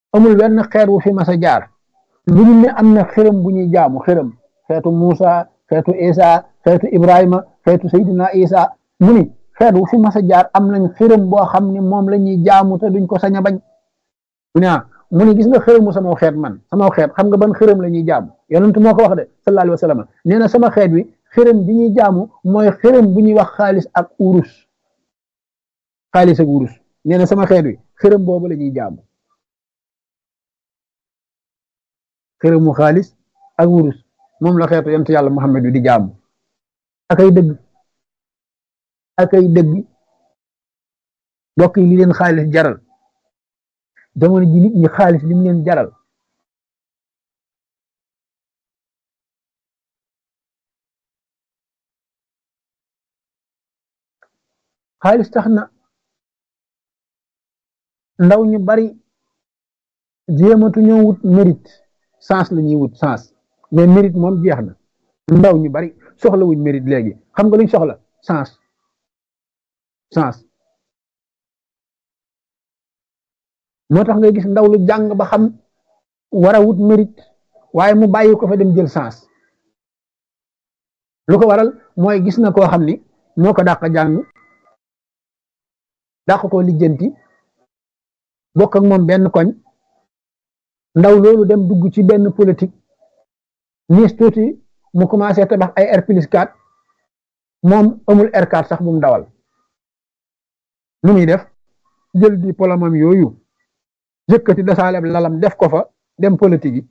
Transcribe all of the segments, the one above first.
amul wenn xeet wu fi mas a jaar lu ñu ne am na xërëm bu ñuy jaamu xërëm xeetu Muusa xeetu Isa xeetu Ibrahima xeetu Seydina Isa mu ni xeet wu fi mas a jaar am nañ xërëm boo xam ne moom la ñuy jaamu te duñ ko sañ a bañ mu ne ah mu ni gis nga xërëmu sama xeet man sama xeet xam nga ban xërëm la ñuy jaamu yonent moo ko wax de sallallahu alayhi wa sallam nee na sama xeet wi xërëm bi ñuy jaamu mooy xërëm bu ñuy wax xaalis ak urus xaalis ak urus nee na sama xeet wi xërëm boobu la ñuy jaamu xërëmu xaalis ak wurus moom la xeetu yonent yàlla Muhammad wi di jaamu ak ay dëgg ak ay dëgg mbokk yi li leen xaalis jaral jamono ji nit ñi xaalis li mu leen jaral xaalis tax na ndaw ñu bari jéematu ñoo wut mérite sens la ñuy wut sens mais mérite moom jeex na ndaw ñu bari soxla wuñ mérite léegi xam nga luñ soxla sens sens moo tax ngay gis ndaw lu jàng ba xam war a wut mérite waaye mu bàyyi ko fa dem jël sens lu ko waral mooy gis na koo xam ni moo ko dàq jàng dàq ko lijjanti bokk ak moom benn koñ ndaw loolu dem dugg ci benn politique niis tuuti mu commencé tabax ay R plus 4 moom amul R4 sax bu mu dawal nu muy def jël di polomam yooyu yëkkati dasaaleb lalam def ko fa dem politique yi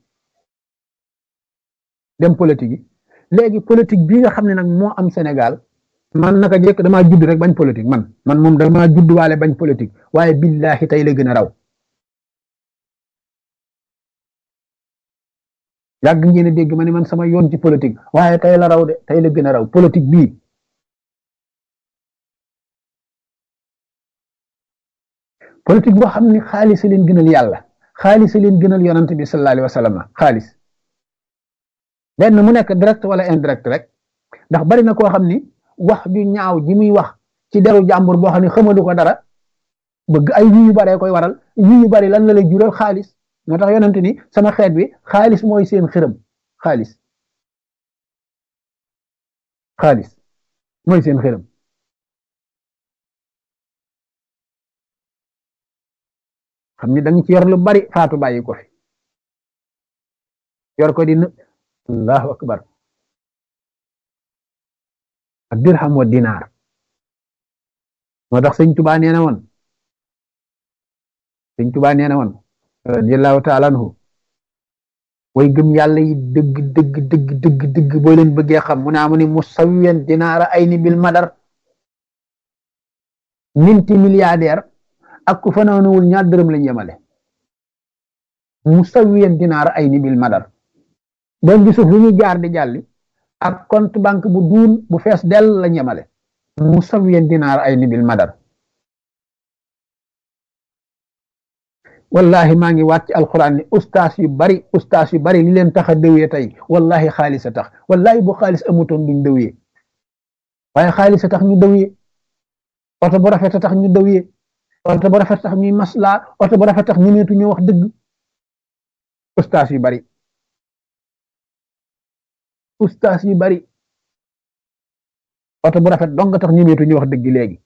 dem politique yi léegi politique bii nga xam ne nag moo am Sénégal man naka jekk damaa judd rek bañ politique man man moom damaa judd waale bañ politique waaye billahi tey la gën a raw yàgg ngeen a dégg ma ne man sama yoon ci politique waaye tey la raw de tey la gën a raw politique bii politique boo xam ne xaalis leen gënal yàlla xaalis leen gënal yonante bi sallallahu alayhi wa sallam xaalis benn mu nekk direct wala indirect rek ndax bari na koo xam ni wax ju ñaaw ji muy wax ci deru jàmbur boo xam ne xamalu ko dara bëgg ay yu yu baree koy waral yu yu bari lan la lay jural xaalis moo tax yonent ni sama xeet bi xaalis mooy seen xërëm xaalis xaalis mooy seen xërëm xam ni da nga ci yor lu bari faatu bàyyi ko fi yor ko di në allahu akbar ak dirham wa dinaar moo tax sëñ Tuba nee na woon sëñ Tuba nee na woon radiyallahu taala anhu way gëm yàlla yi dëgg dëgg dëgg dëgg dëgg boo leen bëggee xam mu naa mu ni musawiyan dinaara ay ni bil madar minti milliardaire ak ku fanaanuwul ñaar dërëm lañ yemale musawiyan dinaara ay ni bil madar doon gi suuf lu ñuy jaar di jàlli ak compte banque bu duun bu fees dell lañ yemale musawiyan dinaara ay ni bil madar wallahi maa ngi waat ci alquran ni ustaas yu bari ustaas yu bari li leen tax a dëwee tey wallahi xaalis a tax wallahi bu xaalis amutoon duñ dëwee waaye xaalis a tax ñu dëwee oto bu rafet a tax ñu dëwee oto bu rafet tax ñuy maslaa oto bu rafet tax ñu neetu ñu wax dëgg ustaas yu bari ustaas yu bari oto bu rafet dong tax ñu neetu ñu wax dëgg léegi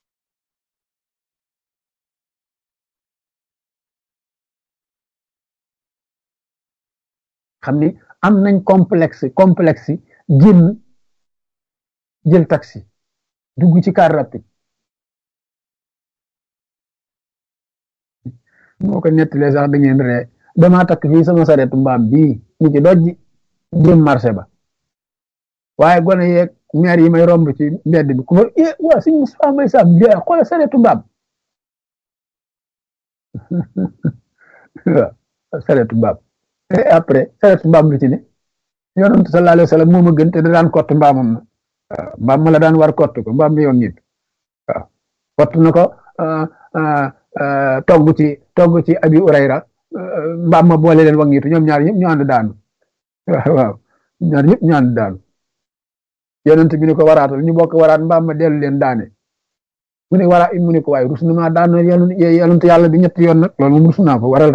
xam ni am nañ complexe complexe génn jël taxi dugg ci car rapide moo ko nettalee sax da ngeen ree damaa takk fii sama saretu mbaam bii ñu ci dojji jëm marché ba waaye gone yeeg maire yi may romb ci mbedd bi ku ma eh waa suñ Moustapha Mbaye Sam bi xoolal saretu mbaam waaw saretu mbaam et après saretu mbaam lu ci ne yonent sallallahu alayhi wa sallam moo ma gën te da daan kott mbaamam na waaw mbaam ma la daan war kott ko mbaam mi yoon nit waaw kott na ko togg ci togg ci abi urayra mbaam ma boole leen wangitu ñoom ñaar ñëpp ñu ànd daanu waaw ñaar ñëpp ñu ànd daanu yonent bi ni ko waraatal ñu bokk waraat mbaam ma dellu leen daane mu ne wara mu ne ko waaye rus na maa daan yonent yàlla bi ñetti yoon nag loolu moom rus naa ko waral